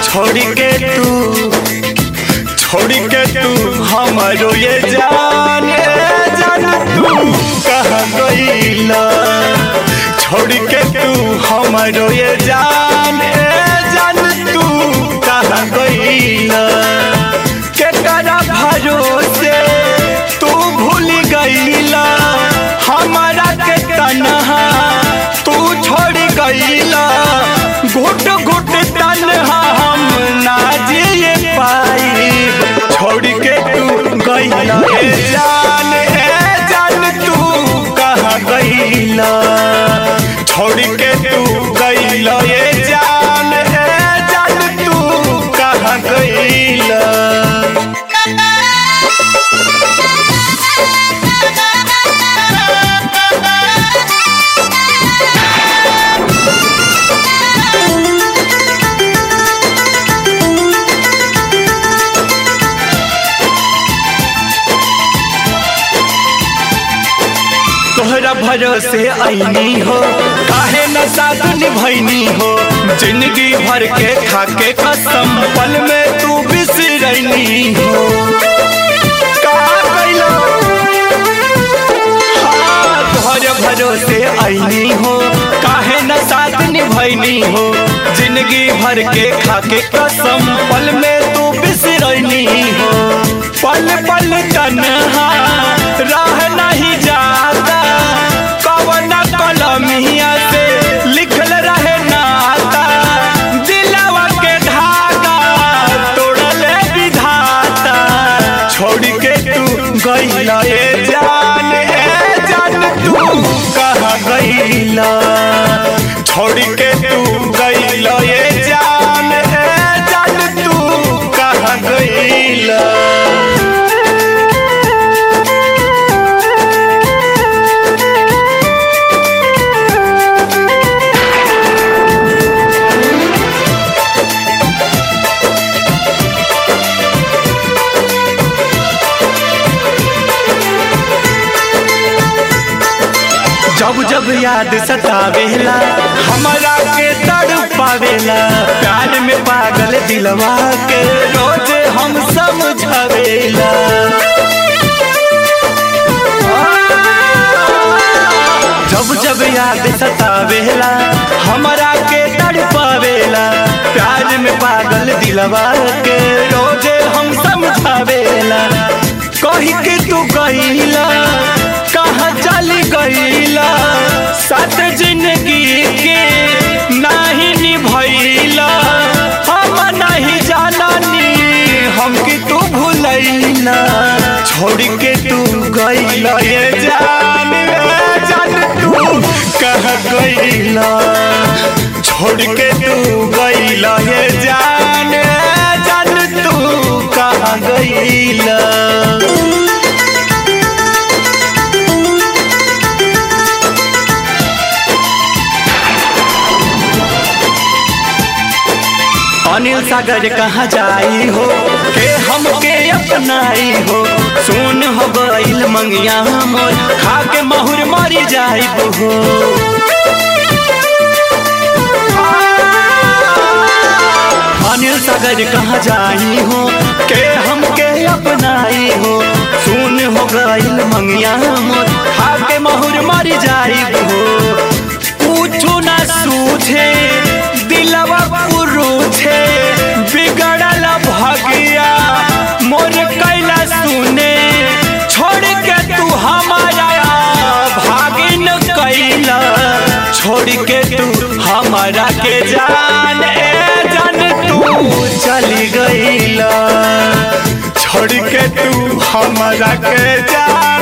छोड़ के तू छोड़ के तू हमारो ये जान ए जान तू कहाँ गईला छोड़ के तू हमारो ये जान ए जान तू कहाँ गईला केकरा भरोसे तू भूल गईला हमारा के तनहा तू छोड़ गईला घुट घुट तनहा हम ना जिए पाई छोड़ के तू गईला ए जान ए जान तू कहाँ गईला छोड़ के तू गईला ए जान ए जान तू कहाँ गईला तोहरा भरोसे ऐनी हो काहे न साथ निभैनी हो जिंदगी भर के खाके कसम पल में तू बिसरैनी हो का कैलो हाँ, तोहरे भरोसे ऐनी हो काहे न साथ निभैनी हो जिंदगी भर के खाके कसम पल में तू बिसरैनी हो पल पल तन्हा राह नहीं जाता कवन कलमिया से लिखल रहे नाता दिलवा के धागा तोड़ल विधाता छोड़ के तू गईला ए जान ए जान तू कहाँ गईला छोड़ के तू गईला ए जान ए जान तू कहाँ गईला जब जब याद सतावेला हमारा के तड़ पावेला प्यार में पागल दिलवा के रोज हम समझावेला जब जब याद सतावेला हमारा के तड़ पावेला प्यार में पागल दिलवा के रोज हम समझावेला कही के तू गईला कहाँ चली गईला साथ जिंदगी के नाही निभैला हम नहीं जाननी हम कि तू भूलैला छोड़ के तू गईला ये जान ए जान तू कहाँ गईला छोड़ के तू गईला ये जान ए जान तू कहाँ गईला अनिल सागर कहाँ जाई हो के हमके अपनाई हो सुन हो गईल मंगिया मोर खा के महुर मरी जाई हो अनिल सागर कहाँ जाई हो के हमके अपनाई हो सुन हो गईल मंगिया मोर खा के महुर मरी जाई हो पूछू ना सूझे दिलवा पुरुछे बिगड़ल भगिया मोर कैला सुने छोड़ के तू हमारा भागिन कैला छोड़ के तू हमारा के जान ए जान तू चली गईला छोड़ के तू हमारा के जान